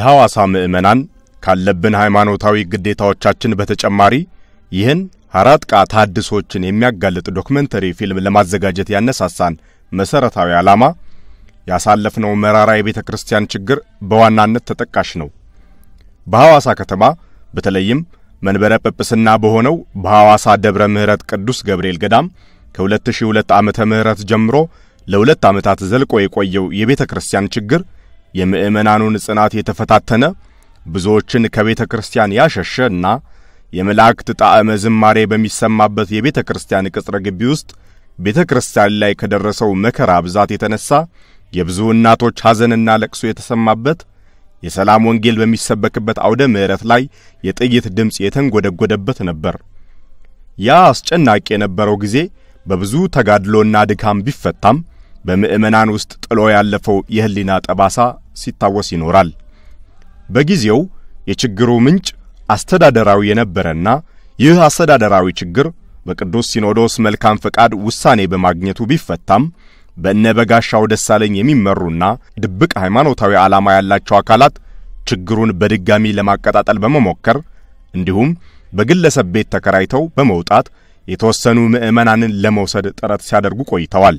የሐዋሳ ምዕመናን ካለብን ሃይማኖታዊ ግዴታዎቻችን በተጨማሪ ይህን ሐራጥቃ ታድሶችን የሚያጋልጥ ዶክመንተሪ ፊልም ለማዘጋጀት ያነሳሳን መሠረታዊ ዓላማ ያሳለፍነው መራራ የቤተ ክርስቲያን ችግር በዋናነት ተጠቃሽ ነው። በሐዋሳ ከተማ በተለይም መንበረ ጵጵስና በሆነው በሐዋሳ ደብረ ምሕረት ቅዱስ ገብርኤል ገዳም ከ2002 ዓመተ ምህረት ጀምሮ ለሁለት ዓመታት ዘልቆ የቆየው የቤተ ክርስቲያን ችግር የምዕመናኑን ጽናት የተፈታተነ ብዙዎችን ከቤተ ክርስቲያን ያሸሸ እና የመላእክት ጣዕመ ዝማሬ በሚሰማበት የቤተ ክርስቲያን ቅጽረ ግቢ ውስጥ ቤተ ክርስቲያን ላይ ከደረሰው መከራ ብዛት የተነሳ የብዙ እናቶች ሐዘንና ለቅሶ የተሰማበት የሰላም ወንጌል በሚሰበክበት አውደ ምሕረት ላይ የጥይት ድምፅ የተንጎደጎደበት ነበር። ያ አስጨናቂ የነበረው ጊዜ በብዙ ተጋድሎና ድካም ቢፈታም በምዕመናን ውስጥ ጥሎ ያለፈው የሕሊና ጠባሳ ሲታወስ ይኖራል። በጊዜው የችግሩ ምንጭ አስተዳደራዊ የነበረና ይህ አስተዳደራዊ ችግር በቅዱስ ሲኖዶስ መልካም ፈቃድ ውሳኔ በማግኘቱ ቢፈታም በእነ በጋሻው ደሳለኝ የሚመሩና ድብቅ ሃይማኖታዊ ዓላማ ያላቸው አካላት ችግሩን በድጋሚ ለማቀጣጠል በመሞከር እንዲሁም በግለሰብ ቤት ተከራይተው በመውጣት የተወሰኑ ምዕመናንን ለመውሰድ ጥረት ሲያደርጉ ቆይተዋል።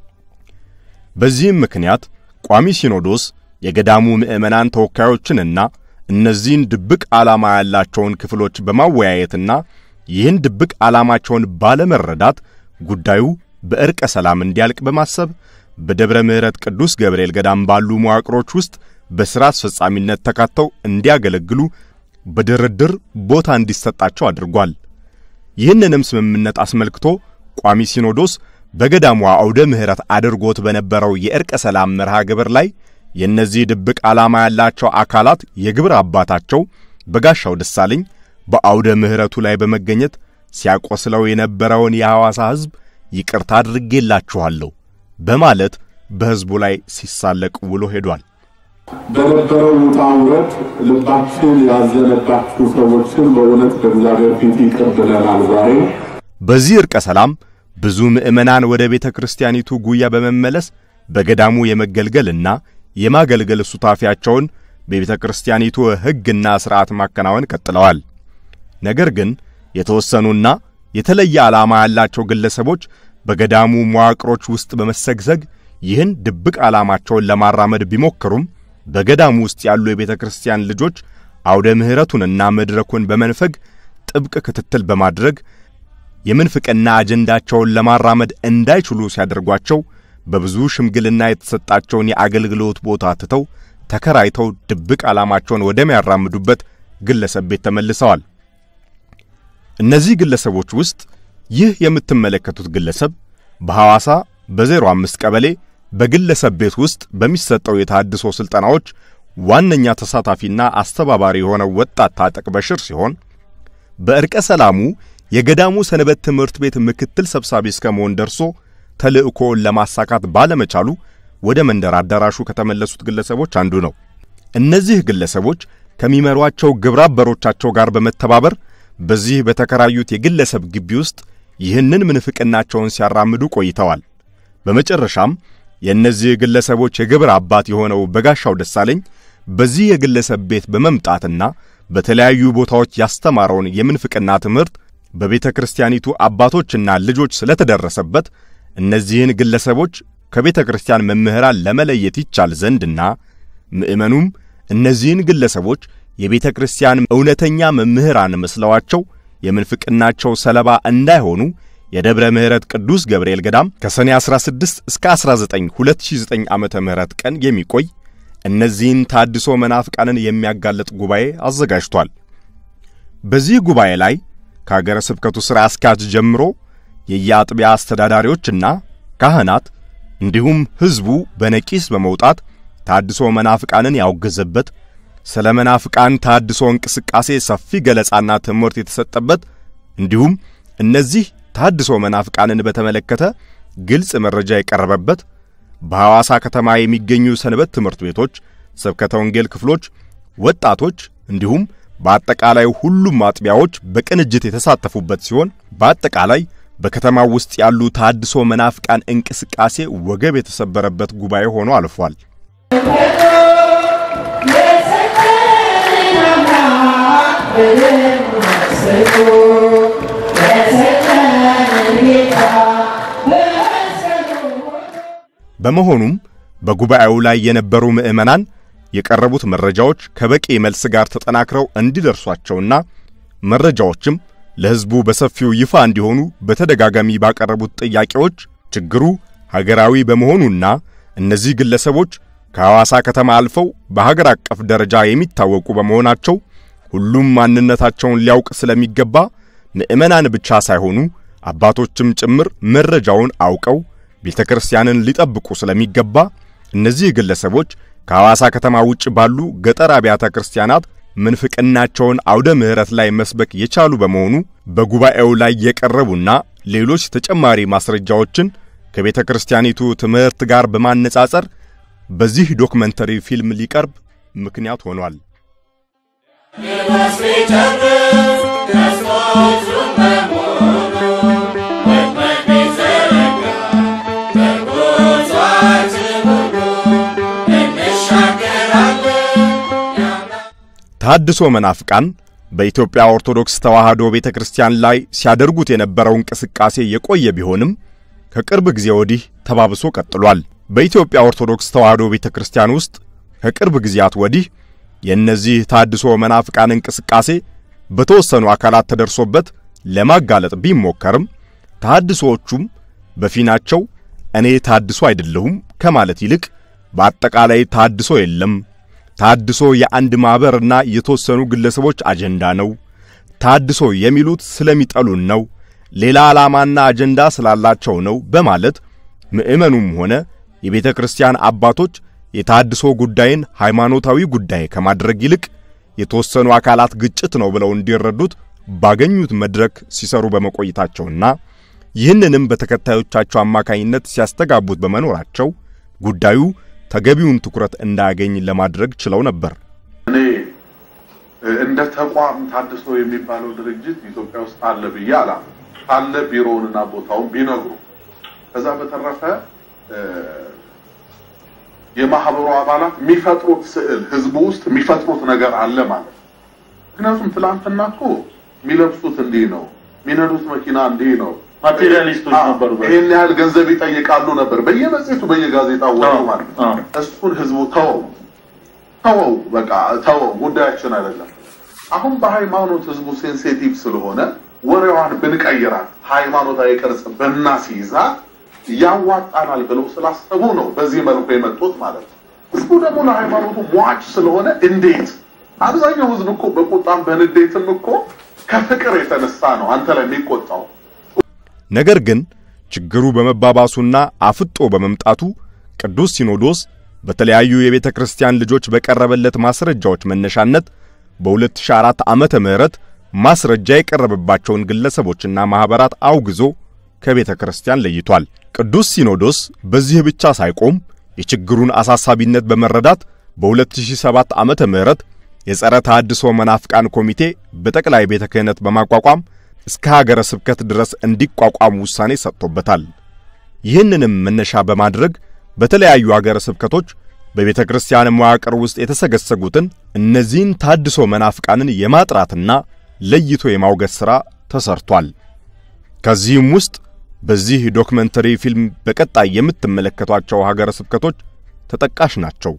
በዚህም ምክንያት ቋሚ ሲኖዶስ የገዳሙ ምዕመናን ተወካዮችንና እነዚህን ድብቅ ዓላማ ያላቸውን ክፍሎች በማወያየትና ይህን ድብቅ ዓላማቸውን ባለመረዳት ጉዳዩ በእርቀ ሰላም እንዲያልቅ በማሰብ በደብረ ምሕረት ቅዱስ ገብርኤል ገዳም ባሉ መዋቅሮች ውስጥ በሥራ አስፈጻሚነት ተካተው እንዲያገለግሉ በድርድር ቦታ እንዲሰጣቸው አድርጓል። ይህንንም ስምምነት አስመልክቶ ቋሚ ሲኖዶስ በገዳሟ አውደ ምሕረት አድርጎት በነበረው የእርቀ ሰላም መርሃ ግብር ላይ የእነዚህ ድብቅ ዓላማ ያላቸው አካላት የግብር አባታቸው በጋሻው ደሳለኝ በአውደ ምሕረቱ ላይ በመገኘት ሲያቆስለው የነበረውን የሐዋሳ ሕዝብ ይቅርታ አድርጌላችኋለሁ በማለት በሕዝቡ ላይ ሲሳለቅ ውሎ ሄዷል። በነበረው ውጣ ውረድ ልባችን ያዘነባችሁ ሰዎችን በእውነት በእግዚአብሔር ፊት ይቅር ብለናል። ዛሬ በዚህ ዕርቀ ሰላም ብዙ ምዕመናን ወደ ቤተ ክርስቲያኒቱ ጉያ በመመለስ በገዳሙ የመገልገልና የማገልገል ሱታፊያቸውን በቤተ ክርስቲያኒቱ ሕግና ሥርዓት ማከናወን ቀጥለዋል። ነገር ግን የተወሰኑና የተለየ ዓላማ ያላቸው ግለሰቦች በገዳሙ መዋቅሮች ውስጥ በመሰግሰግ ይህን ድብቅ ዓላማቸውን ለማራመድ ቢሞክሩም በገዳሙ ውስጥ ያሉ የቤተ ክርስቲያን ልጆች አውደ ምሕረቱንና መድረኩን በመንፈግ ጥብቅ ክትትል በማድረግ የምንፍቅና አጀንዳቸውን ለማራመድ እንዳይችሉ ሲያደርጓቸው በብዙ ሽምግልና የተሰጣቸውን የአገልግሎት ቦታ ትተው ተከራይተው ድብቅ ዓላማቸውን ወደሚያራምዱበት ግለሰብ ቤት ተመልሰዋል። እነዚህ ግለሰቦች ውስጥ ይህ የምትመለከቱት ግለሰብ በሐዋሳ በዜሮ አምስት ቀበሌ በግለሰብ ቤት ውስጥ በሚሰጠው የታድሶ ሥልጠናዎች ዋነኛ ተሳታፊና አስተባባሪ የሆነው ወጣት ታጠቅ በሽር ሲሆን በዕርቀ ሰላሙ የገዳሙ ሰንበት ትምህርት ቤት ምክትል ሰብሳቢ እስከ መሆን ደርሶ ተልእኮውን ለማሳካት ባለመቻሉ ወደ መንደር አዳራሹ ከተመለሱት ግለሰቦች አንዱ ነው። እነዚህ ግለሰቦች ከሚመሯቸው ግብረ አበሮቻቸው ጋር በመተባበር በዚህ በተከራዩት የግለሰብ ግቢ ውስጥ ይህንን ምንፍቅናቸውን ሲያራምዱ ቆይተዋል። በመጨረሻም የእነዚህ ግለሰቦች የግብር አባት የሆነው በጋሻው ደሳለኝ በዚህ የግለሰብ ቤት በመምጣትና በተለያዩ ቦታዎች ያስተማረውን የምንፍቅና ትምህርት በቤተ ክርስቲያኒቱ አባቶችና ልጆች ስለተደረሰበት እነዚህን ግለሰቦች ከቤተ ክርስቲያን መምህራን ለመለየት ይቻል ዘንድና ምዕመኑም እነዚህን ግለሰቦች የቤተ ክርስቲያን እውነተኛ መምህራን መስለዋቸው የምንፍቅናቸው ሰለባ እንዳይሆኑ የደብረ ምሕረት ቅዱስ ገብርኤል ገዳም ከሰኔ 16 እስከ 19 2009 ዓመተ ምህረት ቀን የሚቆይ እነዚህን ታድሶ መናፍቃንን የሚያጋልጥ ጉባኤ አዘጋጅቷል። በዚህ ጉባኤ ላይ ከአገረ ስብከቱ ሥራ አስኪያጅ ጀምሮ የየአጥቢያ አስተዳዳሪዎችና ካህናት እንዲሁም ሕዝቡ በነቂስ በመውጣት ታድሶ መናፍቃንን ያወገዘበት ስለ መናፍቃን ታድሶ እንቅስቃሴ ሰፊ ገለጻና ትምህርት የተሰጠበት እንዲሁም እነዚህ ታድሶ መናፍቃንን በተመለከተ ግልጽ መረጃ የቀረበበት በሐዋሳ ከተማ የሚገኙ ሰንበት ትምህርት ቤቶች፣ ስብከተ ወንጌል ክፍሎች፣ ወጣቶች እንዲሁም በአጠቃላይ ሁሉም አጥቢያዎች በቅንጅት የተሳተፉበት ሲሆን በአጠቃላይ በከተማው ውስጥ ያሉ ታድሶ መናፍቃን እንቅስቃሴ ወገብ የተሰበረበት ጉባኤ ሆኖ አልፏል። Yes, በመሆኑም በጉባኤው ላይ የነበሩ ምዕመናን የቀረቡት መረጃዎች ከበቂ መልስ ጋር ተጠናክረው እንዲደርሷቸውና መረጃዎችም ለሕዝቡ በሰፊው ይፋ እንዲሆኑ በተደጋጋሚ ባቀረቡት ጥያቄዎች ችግሩ ሀገራዊ በመሆኑና እነዚህ ግለሰቦች ከሐዋሳ ከተማ አልፈው በሀገር አቀፍ ደረጃ የሚታወቁ በመሆናቸው ሁሉም ማንነታቸውን ሊያውቅ ስለሚገባ ምዕመናን ብቻ ሳይሆኑ አባቶችም ጭምር መረጃውን አውቀው ቤተ ክርስቲያንን ሊጠብቁ ስለሚገባ እነዚህ ግለሰቦች ከሐዋሳ ከተማ ውጭ ባሉ ገጠር አብያተ ክርስቲያናት ምንፍቅናቸውን አውደ ምሕረት ላይ መስበክ የቻሉ በመሆኑ በጉባኤው ላይ የቀረቡና ሌሎች ተጨማሪ ማስረጃዎችን ከቤተ ክርስቲያኒቱ ትምህርት ጋር በማነጻጸር በዚህ ዶክመንተሪ ፊልም ሊቀርብ ምክንያት ሆኗል። ታድሶ መናፍቃን በኢትዮጵያ ኦርቶዶክስ ተዋሕዶ ቤተ ክርስቲያን ላይ ሲያደርጉት የነበረው እንቅስቃሴ የቆየ ቢሆንም ከቅርብ ጊዜ ወዲህ ተባብሶ ቀጥሏል። በኢትዮጵያ ኦርቶዶክስ ተዋሕዶ ቤተ ክርስቲያን ውስጥ ከቅርብ ጊዜያት ወዲህ የእነዚህ ታድሶ መናፍቃን እንቅስቃሴ በተወሰኑ አካላት ተደርሶበት ለማጋለጥ ቢሞከርም ታድሶዎቹም በፊናቸው እኔ ታድሶ አይደለሁም ከማለት ይልቅ በአጠቃላይ ታድሶ የለም፣ ታድሶ የአንድ ማኅበርና የተወሰኑ ግለሰቦች አጀንዳ ነው፣ ታድሶ የሚሉት ስለሚጠሉን ነው፣ ሌላ ዓላማና አጀንዳ ስላላቸው ነው በማለት ምዕመኑም ሆነ የቤተ ክርስቲያን አባቶች የታድሶ ጉዳይን ሃይማኖታዊ ጉዳይ ከማድረግ ይልቅ የተወሰኑ አካላት ግጭት ነው ብለው እንዲረዱት ባገኙት መድረክ ሲሰሩ በመቆየታቸውና ይህንንም በተከታዮቻቸው አማካኝነት ሲያስተጋቡት በመኖራቸው ጉዳዩ ተገቢውን ትኩረት እንዳያገኝ ለማድረግ ችለው ነበር። እኔ እንደ ተቋም ታድሶ የሚባለው ድርጅት ኢትዮጵያ ውስጥ አለ ብዬ አላም አለ ቢሮውንና ቦታውን ቢነግሩ ከዛ በተረፈ የማህበሩ አባላት የሚፈጥሩት ስዕል ህዝቡ ውስጥ የሚፈጥሩት ነገር አለ ማለት ነው። ምክንያቱም ትላንትና እኮ የሚለብሱት እንዲህ ነው፣ የሚነዱት መኪና እንዲህ ነው፣ ማቴሪያሊስቶች ነበሩ። ይህን ያህል ገንዘብ ይጠይቃሉ ነበር በየመጽሔቱ በየጋዜጣው ወሬው ማለት ነው። እሱን ህዝቡ ተወው ተወው፣ በቃ ተወው፣ ጉዳያችን አይደለም። አሁን በሃይማኖት ህዝቡ ሴንሲቲቭ ስለሆነ ወሬዋን ብንቀይራት ሃይማኖታዊ ቅርጽ ብናስይዛት ያዋጣናል ብለው ስላሰቡ ነው በዚህ መልኩ የመጡት ማለት ነው። ህዝቡ ደግሞ ለሃይማኖቱ ሟች ስለሆነ እንዴት አብዛኛው ህዝብ እኮ በቁጣም በንዴትም እኮ ከፍቅር የተነሳ ነው አንተ ላይ የሚቆጣው። ነገር ግን ችግሩ በመባባሱና አፍጦ በመምጣቱ ቅዱስ ሲኖዶስ በተለያዩ የቤተ ክርስቲያን ልጆች በቀረበለት ማስረጃዎች መነሻነት በ2004 ዓመተ ምህረት ማስረጃ የቀረበባቸውን ግለሰቦችና ማኅበራት አውግዞ ከቤተ ክርስቲያን ለይቷል። ቅዱስ ሲኖዶስ በዚህ ብቻ ሳይቆም የችግሩን አሳሳቢነት በመረዳት በ2007 ዓመተ ምህረት የጸረ ተሐድሶ መናፍቃን ኮሚቴ በጠቅላይ ቤተ ክህነት በማቋቋም እስከ ሀገረ ስብከት ድረስ እንዲቋቋም ውሳኔ ሰጥቶበታል። ይህንንም መነሻ በማድረግ በተለያዩ ሀገረ ስብከቶች በቤተ ክርስቲያን መዋቅር ውስጥ የተሰገሰጉትን እነዚህን ታድሶ መናፍቃንን የማጥራትና ለይቶ የማውገዝ ሥራ ተሰርቷል። ከዚህም ውስጥ በዚህ ዶክመንተሪ ፊልም በቀጣይ የምትመለከቷቸው ሀገረ ስብከቶች ተጠቃሽ ናቸው።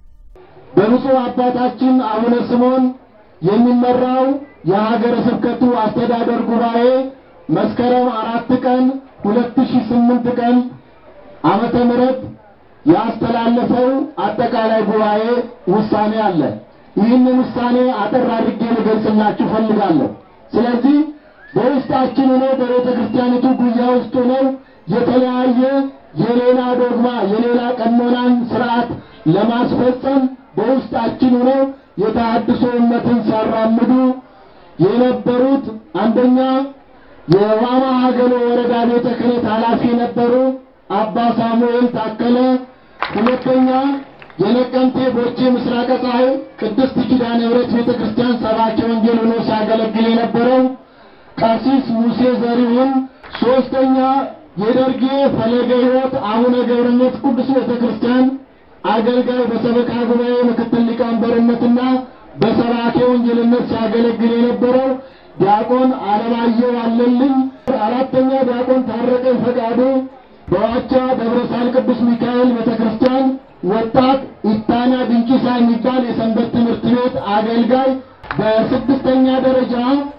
በብፁዕ አባታችን አቡነ ስምዖን የሚመራው የሀገረ ስብከቱ አስተዳደር ጉባኤ መስከረም አራት ቀን ሁለት ሺህ ስምንት ቀን ዓመተ ምህረት ያስተላለፈው አጠቃላይ ጉባኤ ውሳኔ አለ። ይህንን ውሳኔ አጠር አድርጌ ልገልጽላችሁ ፈልጋለሁ። ስለዚህ በውስጣችን ሆነው በቤተ ክርስቲያኒቱ ጉያ ውስጥ ሆነው የተለያየ የሌላ ዶግማ የሌላ ቀኖናን ስርዓት ለማስፈጸም በውስጣችን ሆነው የተሐድሶ እምነትን ሲያራምዱ የነበሩት አንደኛ የዋማ ሀገሎ ወረዳ ቤተ ክህነት ኃላፊ የነበሩ አባ ሳሙኤል ታከለ፣ ሁለተኛ የነቀምቴ ቦቼ ምስራቀ ፀሐይ ቅድስት ኪዳነ ምሕረት ቤተ ክርስቲያን ሰባኪ ወንጌል ሆኖ ሲያገለግል የነበረው ቀሲስ ሙሴ ዘሪሁን፣ ሶስተኛ የደርጌ ፈለገ ሕይወት አቡነ ገብረነት ቅዱስ ቤተ ክርስቲያን አገልጋይ በሰበካ ጉባኤ ምክትል ሊቀመንበርነትና በሰባኬ ወንጌልነት ሲያገለግል የነበረው ዲያቆን አለማየሁ አለልኝ፣ አራተኛ ዲያቆን ታረቀኝ ፈቃዱ በዋቻ ደብረ ሳህል ቅዱስ ሚካኤል ቤተ ክርስቲያን ወጣት ኢታና ድንቂሳ የሚባል የሰንበት ትምህርት ቤት አገልጋይ፣ በስድስተኛ ደረጃ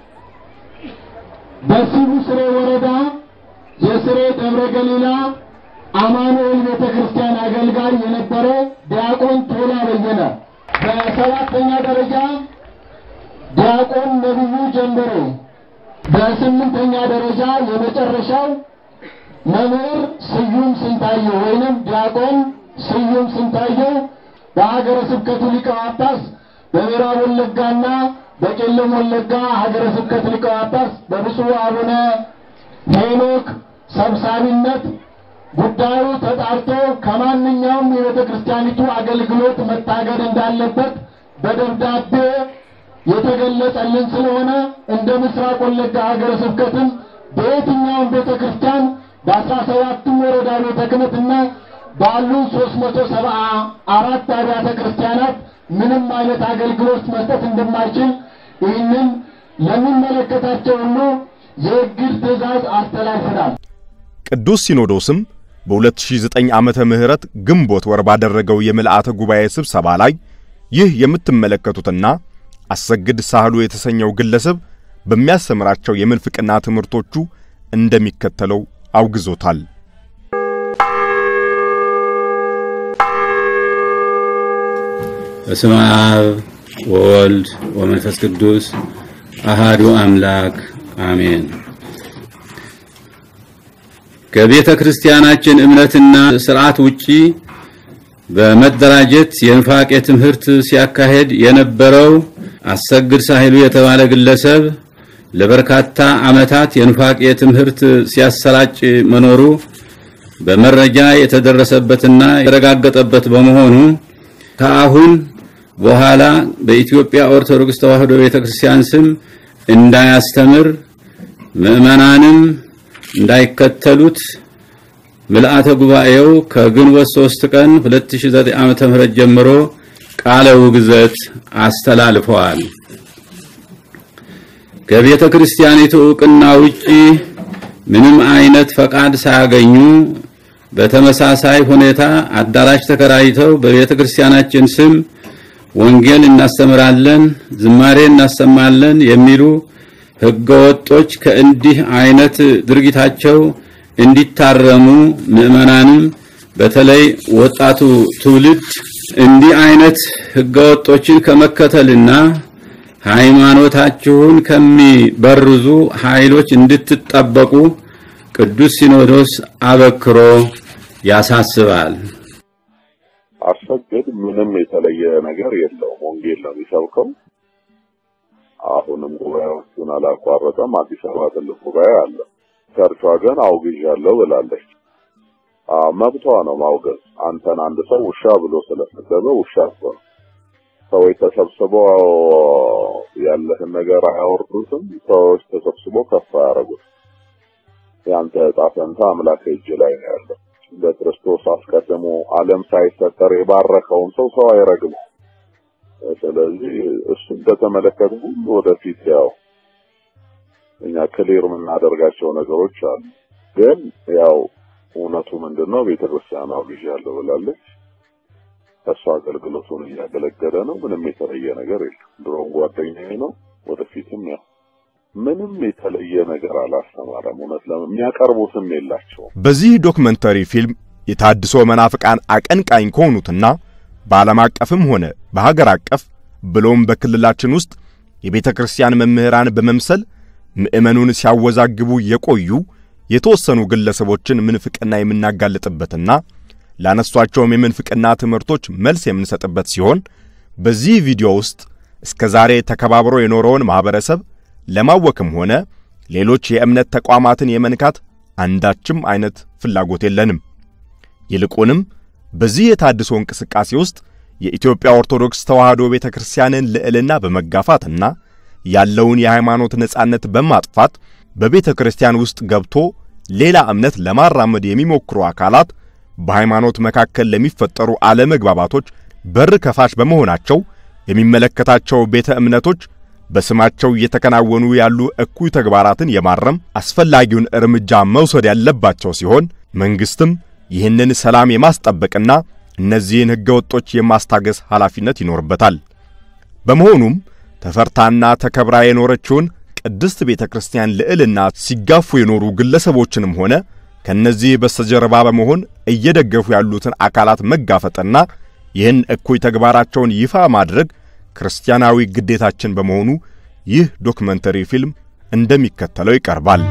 በሲቡ ስሬ ወረዳ የስሬ ደብረ ገሊላ አማኑኤል ቤተ ክርስቲያን አገልጋይ የነበረ ዲያቆን ቶላ በየነ፣ በሰባተኛ ደረጃ ዲያቆን ነቢዩ ጀንበሬ፣ በስምንተኛ ደረጃ የመጨረሻው መምህር ስዩም ስንታየው ወይንም ዲያቆን ስዩም ስንታየው በሀገረ ስብከቱ ሊቀ ጳጳስ በምዕራብ ወለጋና በቄለም ወለጋ ሀገረ ስብከት ሊቀ ጳጳስ በብፁዕ አቡነ ሄኖክ ሰብሳቢነት ጉዳዩ ተጣርቶ ከማንኛውም የቤተ ክርስቲያኒቱ አገልግሎት መታገድ እንዳለበት በደብዳቤ የተገለጸልን ስለሆነ እንደ ምስራቅ ወለጋ ሀገረ ስብከትም በየትኛውም ቤተ ክርስቲያን በአስራ ሰባቱም ወረዳ ቤተ ክህነትና ባሉ ሶስት መቶ ሰባ አራት አብያተ ክርስቲያናት ምንም አይነት አገልግሎት መስጠት እንደማይችል ይህንን ለሚመለከታቸው ሁሉ የእግድ ትእዛዝ አስተላልፈናል። ቅዱስ ሲኖዶስም በ2009 ዓመተ ምህረት ግንቦት ወር ባደረገው የምልአተ ጉባኤ ስብሰባ ላይ ይህ የምትመለከቱትና አሰግድ ሳህሉ የተሰኘው ግለሰብ በሚያስተምራቸው የምንፍቅና ትምህርቶቹ እንደሚከተለው አውግዞታል። በስመ አብ ወወልድ ወመንፈስ ቅዱስ አሃዱ አምላክ አሜን። ከቤተ ክርስቲያናችን እምነትና ስርዓት ውጪ በመደራጀት የንፋቄ ትምህርት ሲያካሄድ የነበረው አሰግድ ሳህሉ የተባለ ግለሰብ ለበርካታ ዓመታት የንፋቄ ትምህርት ሲያሰራጭ መኖሩ በመረጃ የተደረሰበትና የተረጋገጠበት በመሆኑ ከአሁን በኋላ በኢትዮጵያ ኦርቶዶክስ ተዋሕዶ ቤተክርስቲያን ስም እንዳያስተምር ምዕመናንም እንዳይከተሉት ምልአተ ጉባኤው ከግንቦት 3 ቀን 2009 ዓመተ ምህረት ጀምሮ ቃለ ውግዘት አስተላልፈዋል። ከቤተ ክርስቲያኒቱ ዕውቅና ውጪ ምንም አይነት ፈቃድ ሳያገኙ በተመሳሳይ ሁኔታ አዳራሽ ተከራይተው በቤተ ክርስቲያናችን ስም ወንጌል እናስተምራለን፣ ዝማሬ እናሰማለን የሚሉ ህገወጦች ከእንዲህ አይነት ድርጊታቸው እንዲታረሙ ምዕመናንም በተለይ ወጣቱ ትውልድ እንዲህ አይነት ህገወጦችን ከመከተልና ሃይማኖታችሁን ከሚበርዙ ኃይሎች እንድትጠበቁ ቅዱስ ሲኖዶስ አበክሮ ያሳስባል። አሰግድ ምንም የተለየ ነገር የለውም። ወንጌል ነው የሚሰብከው። አሁንም ጉባኤዎቹን አላቋረጠም። አዲስ አበባ ትልቅ ጉባኤ አለ። ቸርቿ ግን አውግዣለሁ ብላለች። መብቷ ነው ማውገዝ። አንተን አንድ ሰው ውሻ ብሎ ስለሰደበ ውሻ ነው። ሰዎች ተሰብስበው ያለህን ነገር አያወርዱትም። ሰዎች ተሰብስበው ከፍ አያደርጉት። ያንተ ዕጣ ፈንታ አምላክ እጅ ላይ ነው ያለው። በክርስቶስ አስቀድሞ ዓለም ሳይፈጠር የባረከውን ሰው ሰው አይረግም። ስለዚህ እሱን በተመለከተ ሁሉ ወደፊት ያው እኛ ክሊር የምናደርጋቸው ነገሮች አሉ። ግን ያው እውነቱ ምንድነው? ቤተክርስቲያን አውግዣለሁ ብላለች። እሱ አገልግሎቱን እያገለገለ ነው። ምንም የተለየ ነገር የለም። ድሮም ጓደኛዬ ነው። ወደፊትም ያው ምንም የተለየ ነገር አላስተማረም። እውነት ለምን የሚያቀርቡትም የላቸውም። በዚህ ዶክመንተሪ ፊልም የታድሶ መናፍቃን አቀንቃኝ ከሆኑትና በዓለም አቀፍም ሆነ በሀገር አቀፍ ብሎም በክልላችን ውስጥ የቤተ ክርስቲያን መምህራን በመምሰል ምዕመኑን ሲያወዛግቡ የቆዩ የተወሰኑ ግለሰቦችን ምንፍቅና የምናጋልጥበትና ላነሷቸውም የምንፍቅና ትምህርቶች መልስ የምንሰጥበት ሲሆን በዚህ ቪዲዮ ውስጥ እስከ ዛሬ ተከባብሮ የኖረውን ማህበረሰብ ለማወክም ሆነ ሌሎች የእምነት ተቋማትን የመንካት አንዳችም አይነት ፍላጎት የለንም። ይልቁንም በዚህ የታድሶ እንቅስቃሴ ውስጥ የኢትዮጵያ ኦርቶዶክስ ተዋሕዶ ቤተ ክርስቲያንን ልዕልና በመጋፋትና ያለውን የሃይማኖት ነጻነት በማጥፋት በቤተ ክርስቲያን ውስጥ ገብቶ ሌላ እምነት ለማራመድ የሚሞክሩ አካላት በሃይማኖት መካከል ለሚፈጠሩ አለመግባባቶች በር ከፋች በመሆናቸው የሚመለከታቸው ቤተ እምነቶች በስማቸው እየተከናወኑ ያሉ እኩይ ተግባራትን የማረም አስፈላጊውን እርምጃ መውሰድ ያለባቸው ሲሆን መንግስትም ይህንን ሰላም የማስጠበቅና እነዚህን ሕገወጦች የማስታገስ ኃላፊነት ይኖርበታል። በመሆኑም ተፈርታና ተከብራ የኖረችውን ቅድስት ቤተ ክርስቲያን ልዕልና ሲጋፉ የኖሩ ግለሰቦችንም ሆነ ከነዚህ በስተጀርባ በመሆን እየደገፉ ያሉትን አካላት መጋፈጥና ይህን እኩይ ተግባራቸውን ይፋ ማድረግ ክርስቲያናዊ ግዴታችን በመሆኑ ይህ ዶክመንተሪ ፊልም እንደሚከተለው ይቀርባል።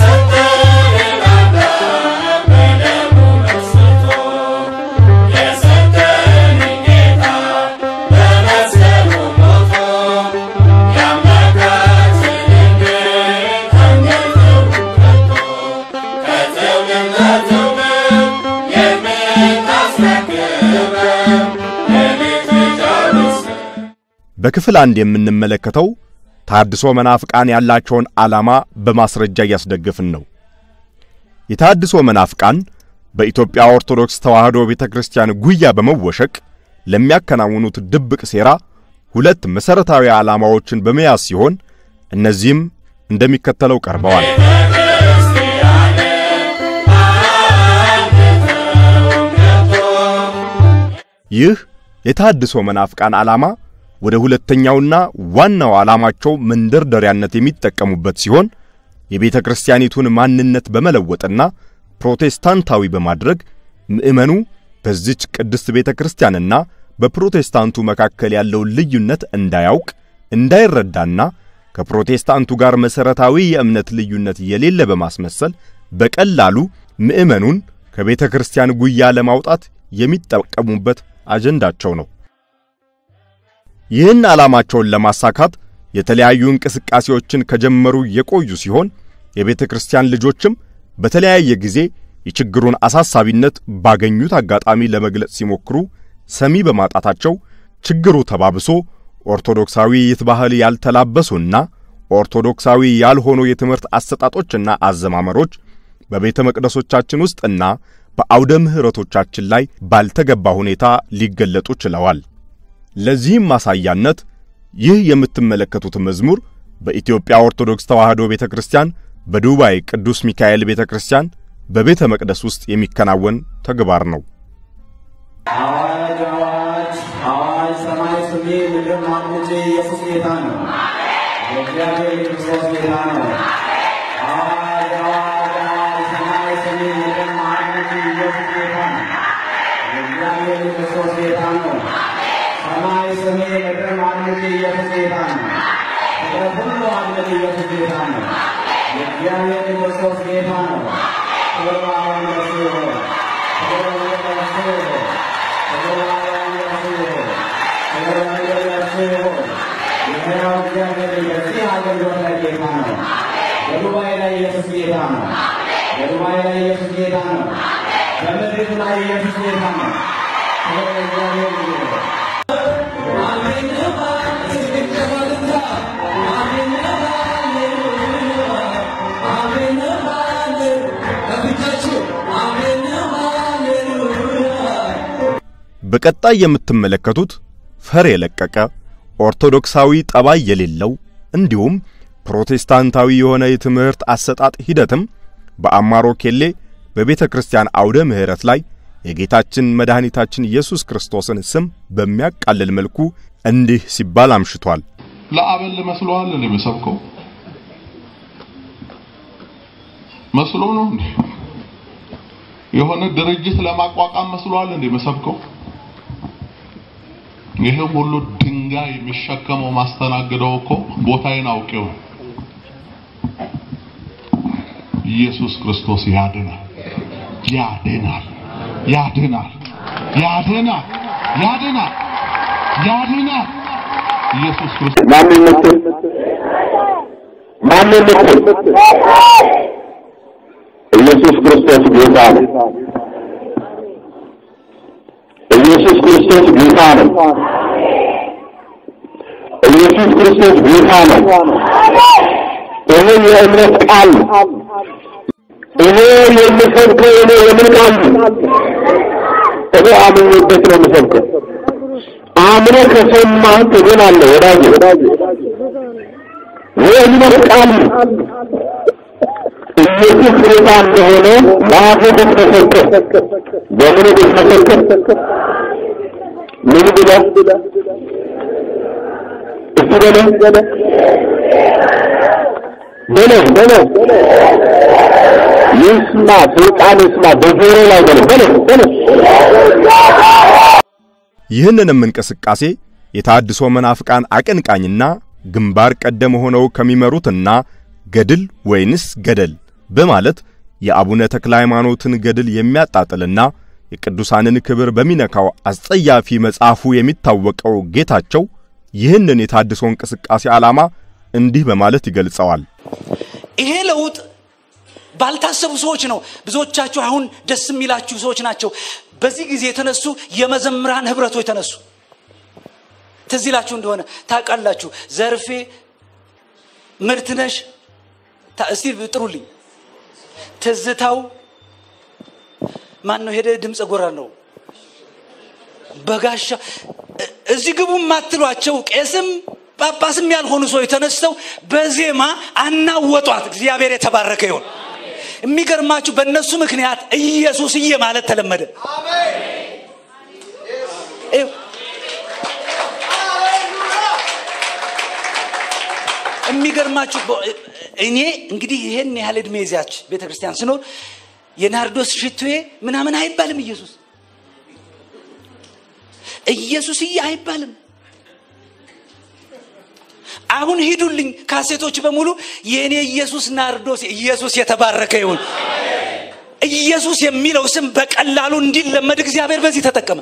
በክፍል አንድ የምንመለከተው ታድሶ መናፍቃን ያላቸውን ዓላማ በማስረጃ እያስደገፍን ነው። የታድሶ መናፍቃን በኢትዮጵያ ኦርቶዶክስ ተዋሕዶ ቤተ ክርስቲያን ጉያ በመወሸቅ ለሚያከናውኑት ድብቅ ሴራ ሁለት መሠረታዊ ዓላማዎችን በመያዝ ሲሆን እነዚህም እንደሚከተለው ቀርበዋል። ይህ የታድሶ መናፍቃን ዓላማ ወደ ሁለተኛውና ዋናው ዓላማቸው መንደርደሪያነት የሚጠቀሙበት ሲሆን የቤተ ክርስቲያኒቱን ማንነት በመለወጥና ፕሮቴስታንታዊ በማድረግ ምዕመኑ በዚች ቅድስት ቤተ ክርስቲያንና በፕሮቴስታንቱ መካከል ያለውን ልዩነት እንዳያውቅ እንዳይረዳና ከፕሮቴስታንቱ ጋር መሠረታዊ የእምነት ልዩነት የሌለ በማስመሰል በቀላሉ ምዕመኑን ከቤተ ክርስቲያን ጉያ ለማውጣት የሚጠቀሙበት አጀንዳቸው ነው። ይህን ዓላማቸውን ለማሳካት የተለያዩ እንቅስቃሴዎችን ከጀመሩ የቆዩ ሲሆን የቤተ ክርስቲያን ልጆችም በተለያየ ጊዜ የችግሩን አሳሳቢነት ባገኙት አጋጣሚ ለመግለጽ ሲሞክሩ ሰሚ በማጣታቸው ችግሩ ተባብሶ ኦርቶዶክሳዊ ባህል ያልተላበሱና ኦርቶዶክሳዊ ያልሆኑ የትምህርት አሰጣጦችና አዘማመሮች በቤተ መቅደሶቻችን ውስጥና በአውደ ምሕረቶቻችን ላይ ባልተገባ ሁኔታ ሊገለጡ ችለዋል። ለዚህም ማሳያነት ይህ የምትመለከቱት መዝሙር በኢትዮጵያ ኦርቶዶክስ ተዋሕዶ ቤተ ክርስቲያን በዱባይ ቅዱስ ሚካኤል ቤተ ክርስቲያን በቤተ መቅደስ ውስጥ የሚከናወን ተግባር ነው። አዋጅ አዋጅ አዋጅ ሰማይ ስሜ ምድር ማምጬ ኢየሱስ ጌታ ነው። የእግዚአብሔር ክርስቶስ ጌታ ነው። አዋጅ አዋጅ አዋጅ ሰማይ ስሜ ምድር ማምጬ ኢየሱስ ጌታ ነው። የእግዚአብሔር ክርስቶስ ጌታ ነው። ሰማይ ስሜ ምድር ማምጬ ኢየሱስ ጌታ ነው። ፍጥረት ሁሉ አምልክ ኢየሱስ ጌታ ነው። የእግዚአብሔር ክርስቶስ ጌታ ነው። ክብር በአርያም ለእርሱ ይሁን። ክብር ለእርሱ ይሁን። ክብር በአርያም ለእርሱ ይሁን። ክብር በምድር ለእርሱ ይሁን። የሕያው እግዚአብሔር በዚህ አገልግሎት ላይ ጌታ ነው። በዱባይ ላይ ኢየሱስ ጌታ ነው። በዱባይ ላይ ኢየሱስ ጌታ ነው። በምድር ላይ ኢየሱስ ጌታ ነው። ክብር ለእግዚአብሔር ይሁን። በቀጣይ የምትመለከቱት ፈር የለቀቀ ኦርቶዶክሳዊ ጠባይ የሌለው እንዲሁም ፕሮቴስታንታዊ የሆነ የትምህርት አሰጣጥ ሂደትም በአማሮ ኬሌ በቤተ ክርስቲያን አውደ ምሕረት ላይ የጌታችን መድኃኒታችን ኢየሱስ ክርስቶስን ስም በሚያቃልል መልኩ እንዲህ ሲባል አምሽቷል። ለአበል መስሎሃል እንዴ መሰብከው መስሎ ነው እንዴ? የሆነ ድርጅት ለማቋቋም መስሎሃል እንዴ መሰብከው? ይሄ ሁሉ ድንጋይ የሚሸከመው ማስተናገደው እኮ ቦታዬን አውቄው ነው። ኢየሱስ ክርስቶስ ያድናል፣ ያድናል፣ ያድናል፣ ያድናል፣ ያድናል፣ ያድናል። ኢየሱስ ክርስቶስ ማንን ምትል ማንን ምትል ኢየሱስ ክርስቶስ ጌታ ነው። ኢየሱስ ክርስቶስ ጌታ ነው። ኢየሱስ ክርስቶስ ጌታ ነው። ይሄ የእምነት ቃል ነው። ይሄ የምሰብከው እኔ የምን ቃል ነው? እኔ አምኜበት ነው የምሰብከው። አምነህ ከሰማህ ትድናለህ ወዳጄ። የእምነት ቃል ኢየሱስ ጌታ እንደሆነ በአፍህ ብትመሰክር፣ በምን ብትመሰክር? ምን ብለህ እስቲ በለው በለው በለው ይስማ፣ ስልጣን ይስማ፣ በጆሮ ላይ በለው በለው በለው ይህንንም እንቅስቃሴ የታድሶ መናፍቃን አቀንቃኝና ግንባር ቀደም ሆነው ከሚመሩትና ገድል ወይንስ ገደል በማለት የአቡነ ተክለ ሃይማኖትን ገድል የሚያጣጥልና የቅዱሳንን ክብር በሚነካው አስጸያፊ መጽሐፉ የሚታወቀው ጌታቸው ይህንን የታድሶ እንቅስቃሴ ዓላማ እንዲህ በማለት ይገልጸዋል። ይሄ ለውጥ ባልታሰቡ ሰዎች ነው። ብዙዎቻችሁ አሁን ደስ የሚላችሁ ሰዎች ናቸው። በዚህ ጊዜ የተነሱ የመዘምራን ህብረቶች ተነሱ። ትዝ ይላችሁ እንደሆነ ታውቃላችሁ። ዘርፌ ምርትነሽ ታ- እስቲ ጥሩልኝ። ትዝታው ማን ነው? ሄደ ድምፀ ጎራ ነው። በጋሻ እ- እዚህ ግቡ የማትሏቸው ቄስም ጳጳስም ያልሆኑ ሰዎች ተነስተው በዜማ አናወጧት። እግዚአብሔር የተባረከ ይሆን። የሚገርማችሁ በእነሱ ምክንያት ኢየሱስዬ ማለት ተለመደ። ይኸው የሚገርማችሁ በ- እኔ እንግዲህ ይሄን ያህል እድሜ ይዛች ቤተ ክርስቲያን ስኖር የናርዶስ ሽቱዬ ምናምን አይባልም። ኢየሱስ ኢየሱስዬ አይባልም። አሁን ሂዱልኝ ካሴቶች በሙሉ የእኔ ኢየሱስ ናርዶስ ኢየሱስ የተባረከ ይሁን። ኢየሱስ የሚለው ስም በቀላሉ እንዲለመድ እግዚአብሔር በዚህ ተጠቀመ።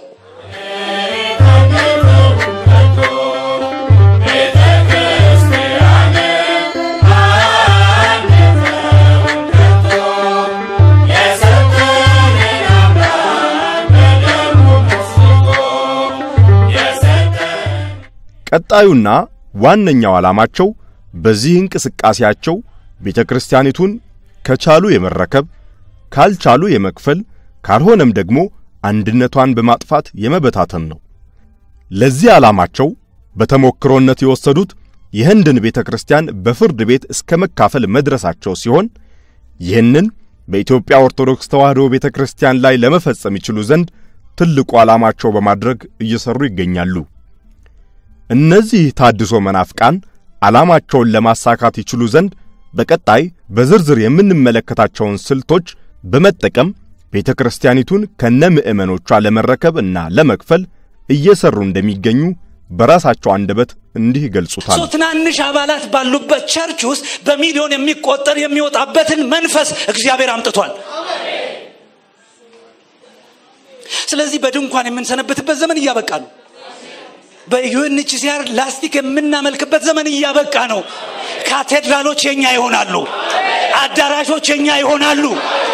ቀጣዩና ዋነኛው ዓላማቸው በዚህ እንቅስቃሴያቸው ቤተ ክርስቲያኒቱን ከቻሉ የመረከብ ካልቻሉ የመክፈል ካልሆነም ደግሞ አንድነቷን በማጥፋት የመበታተን ነው። ለዚህ ዓላማቸው በተሞክሮነት የወሰዱት የህንድን ቤተ ክርስቲያን በፍርድ ቤት እስከ መካፈል መድረሳቸው ሲሆን ይህንን በኢትዮጵያ ኦርቶዶክስ ተዋሕዶ ቤተ ክርስቲያን ላይ ለመፈጸም ይችሉ ዘንድ ትልቁ ዓላማቸው በማድረግ እየሰሩ ይገኛሉ። እነዚህ ታድሶ መናፍቃን ዓላማቸውን ለማሳካት ይችሉ ዘንድ በቀጣይ በዝርዝር የምንመለከታቸውን ስልቶች በመጠቀም ቤተ ክርስቲያኒቱን ከነ ምዕመኖቿ ለመረከብ እና ለመክፈል እየሰሩ እንደሚገኙ በራሳቸው አንደበት እንዲህ ይገልጹታል። ሶ ትናንሽ አባላት ባሉበት ቸርች ውስጥ በሚሊዮን የሚቆጠር የሚወጣበትን መንፈስ እግዚአብሔር አምጥቷል። ስለዚህ በድንኳን የምንሰነበትበት ዘመን እያበቃ ነው። በዩኤንኤችሲአር ላስቲክ የምናመልክበት ዘመን እያበቃ ነው። ካቴድራሎች የኛ ይሆናሉ። አዳራሾች የኛ ይሆናሉ።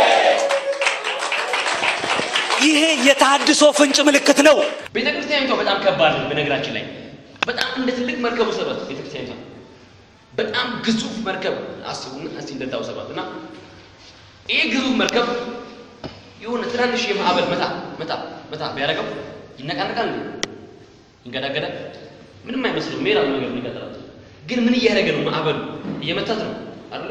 ይሄ የተሃድሶ ፍንጭ ምልክት ነው። ቤተ ክርስቲያኒቷ በጣም ከባድ ነው። በነገራችን ላይ በጣም እንደ ትልቅ መርከብ ውሰዷት። ቤተ ክርስቲያኒቷ በጣም ግዙፍ መርከብ አስቡና እስቲ እንደታው ሰሯት እና ይህ ግዙፍ መርከብ የሆነ ትናንሽ የማዕበል መታ መታ መታ ቢያደርገው ይነቃነቃል እንዴ? ይንገዳገዳል? ምንም አይመስልም። ሜራ ነገር ነው ይቀጥላል። ግን ምን እያደረገ ነው? ማዕበሉ እየመታት ነው አይደለ?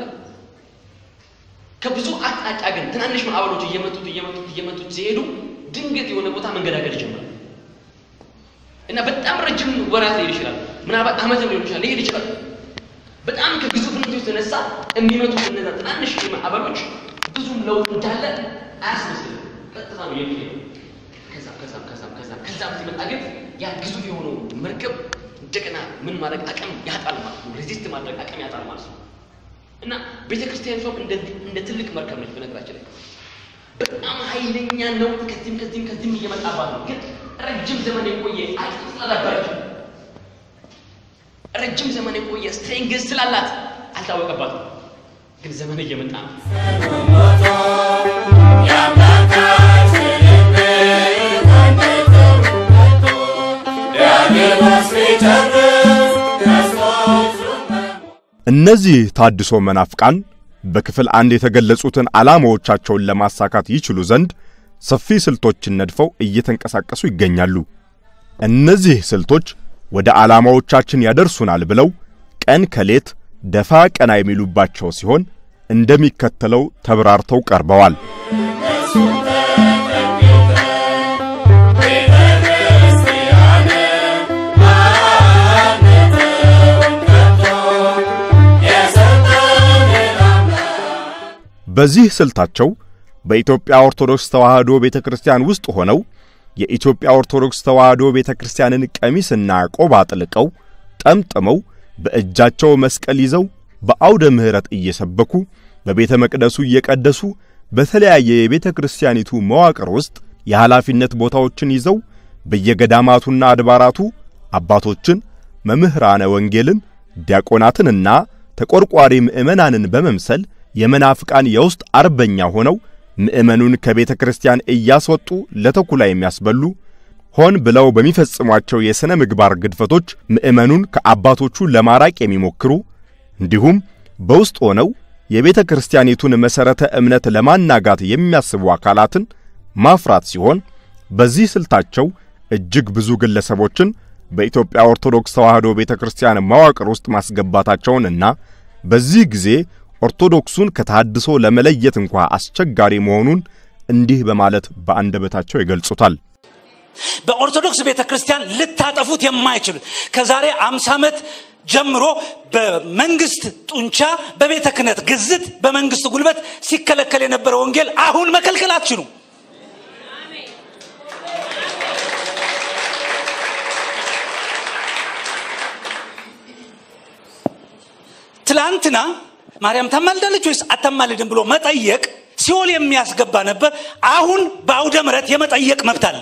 ከብዙ አቅጣጫ ግን ትናንሽ ማዕበሎች እየመቱት እየመቱት እየመቱት ሲሄዱ ድንገት የሆነ ቦታ መንገዳገድ ይጀምራል እና በጣም ረጅም ወራት ሊሄድ ይችላል። ምናልባት ዓመትም ሊሆን ይችላል ሊሄድ ይችላል። በጣም ከግዙፍነቱ የተነሳ የሚመጡት እነዛ ትናንሽ ማዕበሎች ብዙም ለውጥ እንዳለ አያስመስልም። ቀጥታ ነው የሚሄደው። ከዛም ከዛም ከዛም ከዛም ከዛም ሲመጣ ግን ያ ግዙፍ የሆነው መርከብ እንደገና ምን ማድረግ አቅም ያጣል ማለት ነው። ሬዚስት ማድረግ አቅም ያጣል ማለት ነው። እና ቤተ ክርስቲያኒቷም እንደ እንደ ትልቅ መርከብ ነች። በነገራችን ላይ በጣም ኃይለኛ ነው። ከዚህም ከዚህም ከዚህም እየመጣባት ነው። ግን ረጅም ዘመን የቆየ አቅም ስላልነበረች ረጅም ዘመን የቆየ ስትሬንግዝ ስላላት አልታወቀባትም። ግን ዘመን እየመጣ ነው። እነዚህ ታድሶ መናፍቃን በክፍል አንድ የተገለጹትን ዓላማዎቻቸውን ለማሳካት ይችሉ ዘንድ ሰፊ ስልቶችን ነድፈው እየተንቀሳቀሱ ይገኛሉ። እነዚህ ስልቶች ወደ ዓላማዎቻችን ያደርሱናል ብለው ቀን ከሌት ደፋ ቀና የሚሉባቸው ሲሆን እንደሚከተለው ተብራርተው ቀርበዋል። በዚህ ስልታቸው በኢትዮጵያ ኦርቶዶክስ ተዋሕዶ ቤተ ክርስቲያን ውስጥ ሆነው የኢትዮጵያ ኦርቶዶክስ ተዋሕዶ ቤተ ክርስቲያንን ቀሚስና ቆብ አጥልቀው ጠምጥመው በእጃቸው መስቀል ይዘው በአውደ ምሕረት እየሰበኩ በቤተ መቅደሱ እየቀደሱ በተለያየ የቤተ ክርስቲያኒቱ መዋቅር ውስጥ የኃላፊነት ቦታዎችን ይዘው በየገዳማቱና አድባራቱ አባቶችን፣ መምህራነ ወንጌልን፣ ዲያቆናትንና ተቆርቋሪ ምዕመናንን በመምሰል የመናፍቃን የውስጥ አርበኛ ሆነው ምዕመኑን ከቤተ ክርስቲያን እያስወጡ ለተኩላ የሚያስበሉ ሆን ብለው በሚፈጽሟቸው የሥነ ምግባር ግድፈቶች ምዕመኑን ከአባቶቹ ለማራቅ የሚሞክሩ እንዲሁም በውስጥ ሆነው የቤተ ክርስቲያኒቱን መሠረተ እምነት ለማናጋት የሚያስቡ አካላትን ማፍራት ሲሆን በዚህ ስልታቸው እጅግ ብዙ ግለሰቦችን በኢትዮጵያ ኦርቶዶክስ ተዋሕዶ ቤተ ክርስቲያን መዋቅር ውስጥ ማስገባታቸውንና በዚህ ጊዜ ኦርቶዶክሱን ከተሐድሶ ለመለየት እንኳ አስቸጋሪ መሆኑን እንዲህ በማለት በአንደበታቸው ይገልጹታል። በኦርቶዶክስ ቤተ ክርስቲያን ልታጠፉት የማይችል ከዛሬ አምሳ ዓመት ጀምሮ በመንግስት ጡንቻ በቤተ ክህነት ግዝት በመንግስት ጉልበት ሲከለከል የነበረ ወንጌል አሁን መከልከል አትችሉም። ትላንትና ማርያም ታማልዳለች ወይስ አታማልድም ብሎ መጠየቅ ሲኦል የሚያስገባ ነበር። አሁን በአውደ ምሕረት የመጠየቅ መብት አለ።